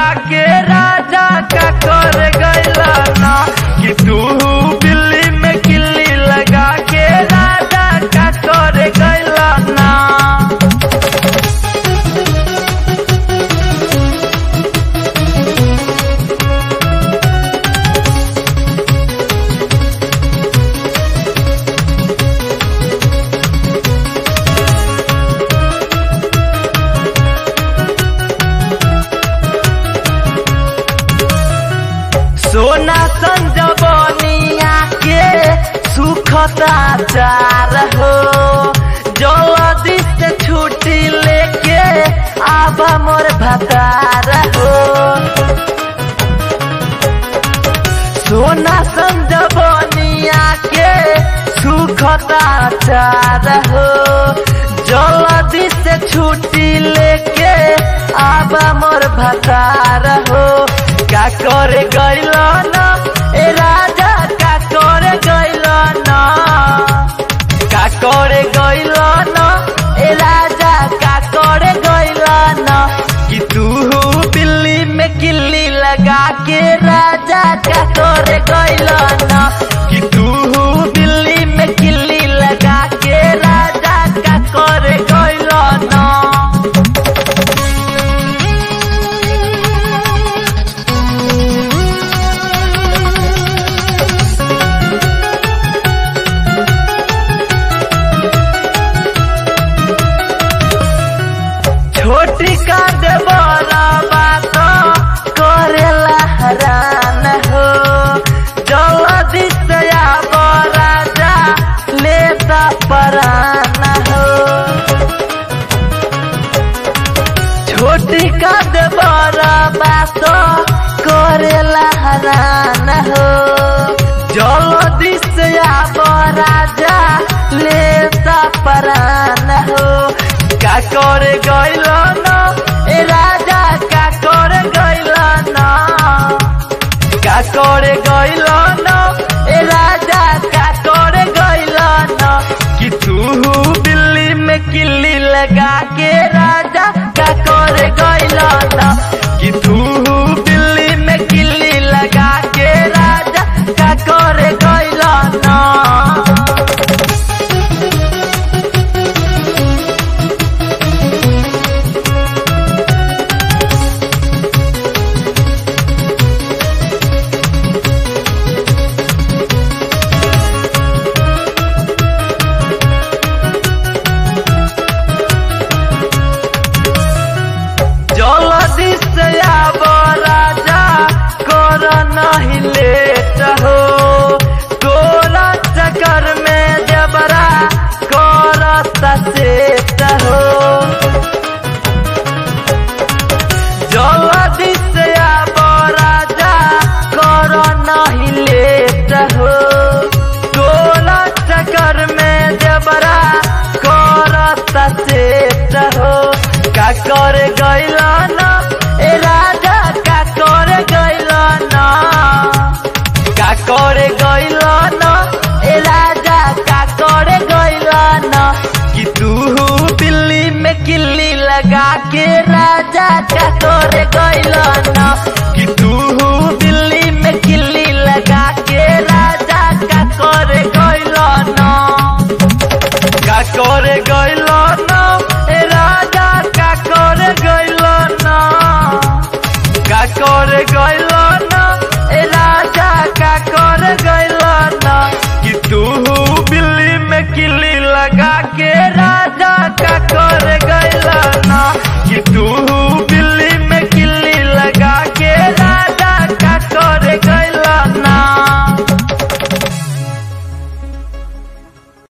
के राजा का कर गैला ना कि तू बिल्ली में किल्ली लगा के राजा का कर गैला ना सोना संजबनिया के सुखता चार हो जल्दी से छुट्टी लेके आबा मोर भतार हो सोना संजबनिया के सुखता चार हो जल्दी से छुट्टी लेके आबा मोर भतार हो का करे गैल न ए राजा का करे गैल न का करे गैल न ए राजा का करे गैल न कि तू बिल्ली में किल्ली लगा के राजा का करे गैल न कि तू बिल्ली में किल्ली लगा के राजा का करे गैल न छोटी का देवला बात करेला हरान हो जल्दी से आब राजा लेता परान हो छोटी का देवला बात करेला हरान हो जल्दी से आब राजा लेता परान हो का करे गैल न ए राजा का करे गैल न का करे गैल न ए राजा का करे गैल न कि तू बिल्ली में किल्ली लगा के राजा का करे गैल न कि तू बिल्ली में किल्ली लगा के राजा का करे गैल न जल्दी से आब राजा कर नहीं लेट हो तोरा चक्कर में जबरा कर सेट हो जल्दी से आब राजा कर नहीं लेट हो तोरा चक्कर में जबरा कर सेट हो का कर गैल न ए राजा का कर गैल न का कर गैल न ए राजा का कर गैल न कि तू बिल्ली में किल्ली लगा के राजा का